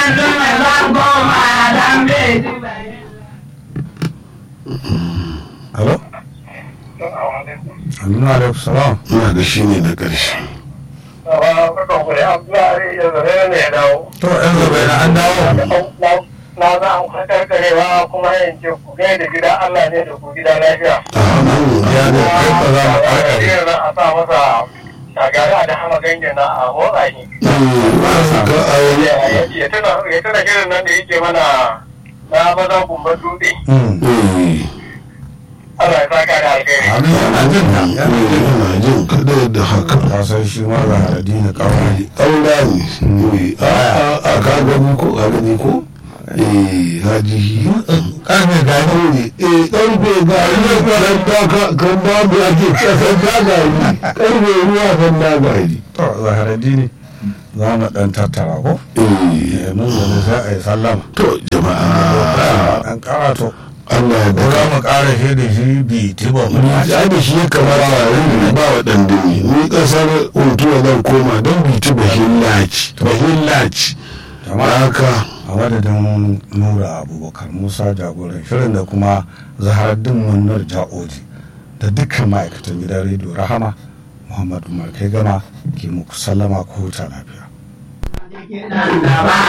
Alo? Aminu alaikum salam. ina ga shi ne na ƙarshe To yan zabe na an dawo. na za a karkarewa kuma yin ce ku gai da gida Allah ne da ku gida lafiya. Ya ne kai ba za mu karkare. Irin nan a sa masa shagari da hama gange na a motsa shi. ka a wani Ya tuna ya tuna shirin nan da yake mana na maza kumbar dutse. Allah ya saka da alkhairi. Amin yana jin ka. Yana jin ka. yana jin kada da haka Ka san shi ma ga addini kawai. ƙaura ne a a- a ka gani ko a gani ko eh haji shi Karfe gani. ne eh ƙarfe ga ne kan da kan da mu ake kasan da gari ƙarfe ruwa kan da gari To zaharaddini za mu ɗan tattara ko? eh Eh, Mun zane sai a yi sallama. to jama'a Ɗan ƙarato. Allah ya Ko za baka mu ƙara shi da shi bi tiba mu ya da shi ya kamata a rinda ba wa ɗan dumi ni ƙasar untuwa zan koma don biti bahin laci bahin laci Jama'a. haka a madadin nura abubakar musa jagoran shirin da kuma zaharaddin munnar ja'oji da dukkan ma'aikatan gidan rediyo rahama muhammadu umar kai gama ke muku sallama ko huta lafiya